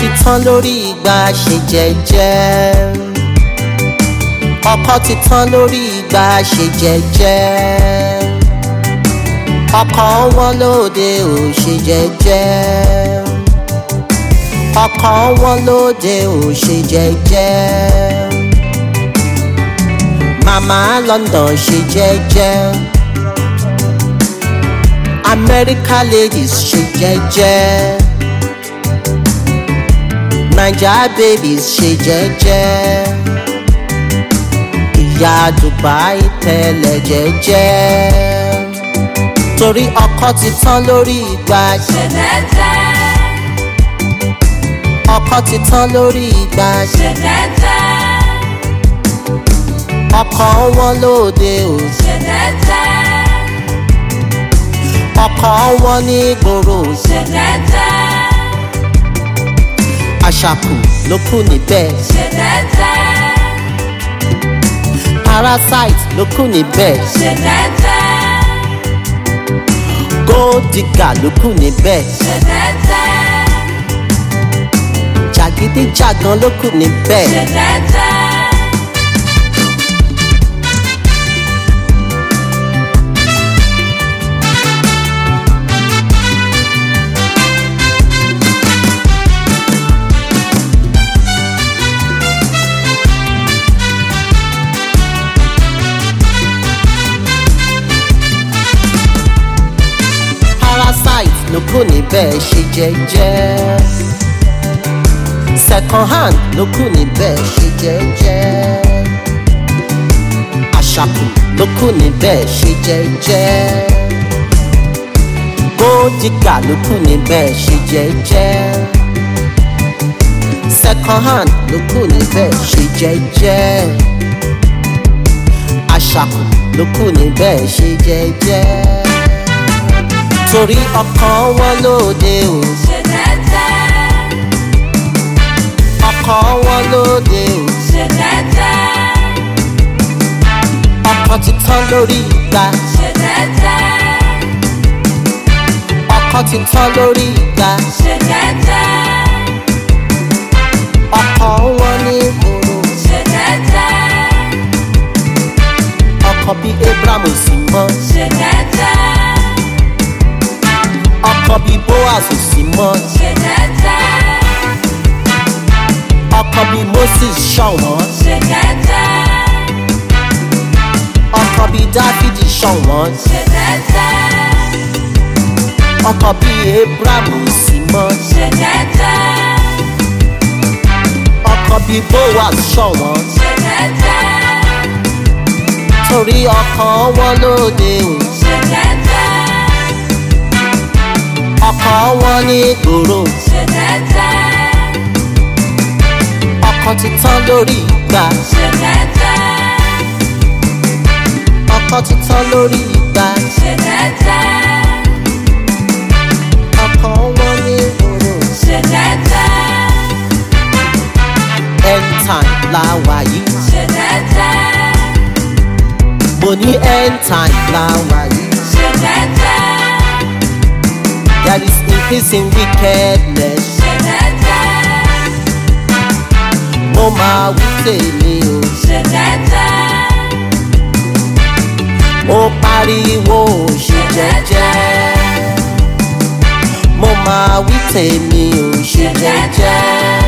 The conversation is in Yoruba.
ti tán lórí ìgbà ṣe jẹ́jẹ́ ọkọ ti tán lórí ìgbà ṣe jẹ́jẹ́ ọkọ wọn lóde ò ṣe jẹ́jẹ́ ọkọ wọn lóde ò ṣe jẹ́jẹ́ màmá London ṣe jẹ́jẹ́ America ladies ṣe jẹ́jẹ́ Naija babies ṣe jẹ́jẹ́ ìyá Dubai tẹ̀lẹ̀ jẹ́jẹ́ torí ọkọ ti tán lórí ìgbà ṣe jẹ́jẹ́ ọkọ ti tán lórí ìgbà ṣe jẹ́jẹ́ ọkọ wọn lóde ò ṣe jẹ́jẹ́ ọkọ wọn ní gbòòrò ṣe jẹ́jẹ́ àṣàkù ló kù níbẹ̀ ṣe jẹ́jẹ́ parasite ló kù níbẹ̀ ṣe jẹ́jẹ́ gold digger ló kù níbẹ̀ ṣe jẹ́jẹ́ jàgídíjàgan ló kù níbẹ̀ ṣe jẹ́jẹ́. parasite ló kù níbẹ̀ ṣe jẹ́jẹ́ second hand ló kù níbẹ̀ ṣe jẹ́jẹ́ àṣàkù ló kù níbẹ̀ ṣe jẹ́jẹ́ gold digger ló kù níbẹ̀ ṣe jẹ́jẹ́ second hand ló kù níbẹ̀ ṣe jẹ́jẹ́ àṣàkù ló kù níbẹ̀ ṣe jẹ́jẹ́ torí ọkàn wọn lóde ò ṣe jẹ́jẹ́ ọkàn wọn lóde ò ṣe jẹ́jẹ́ ọkọ ti tán lórí ìgbà ṣe jẹ́jẹ́ ọkọ ti tán lórí ìgbà ṣe jẹ́jẹ́ ọkọ wọn ní ìgboro ṣe jẹ́jẹ́ ọkọ bí abraham ò sí mọ́ ṣe jẹ́jẹ́ ọkọ bí boaz ò sí mọ́ ṣe jẹ́jẹ́ ọkọ bí moses ṣọ̀wọ́n ṣe jẹ́jẹ́ ọkọ bí dáfídì ṣọ̀wọ́n ṣe jẹ́jẹ́ ọkọ bí abraham ò sí mọ́ ṣe jẹ́jẹ́ ọkọ bí boaz ṣọ̀wọ́n ṣe jẹ́jẹ́ torí ọkàn wọn lóde ò ṣe jẹ́jẹ́ ọkọ wọn ní ìgboro ṣe jẹ́jẹ́ ọkọ ti tán lórí ìgbà ṣe jẹ́jẹ́ ọkọ ti tán lórí ìgbà ṣe jẹ́jẹ́ ọkọ wọn ní ìgboro ṣe jẹ́jẹ́ end time la wà yìí ṣe jẹ́jẹ́ mo ní end time la wà yìí ṣe jẹ́jẹ́ there is increasing wickedness ṣe jẹ́jẹ́ mo máa wí tèmi o ṣe jẹ́jẹ́ mo pariwo ṣe jẹ́jẹ́ mo máa wí tèmi o ṣe jẹ́jẹ́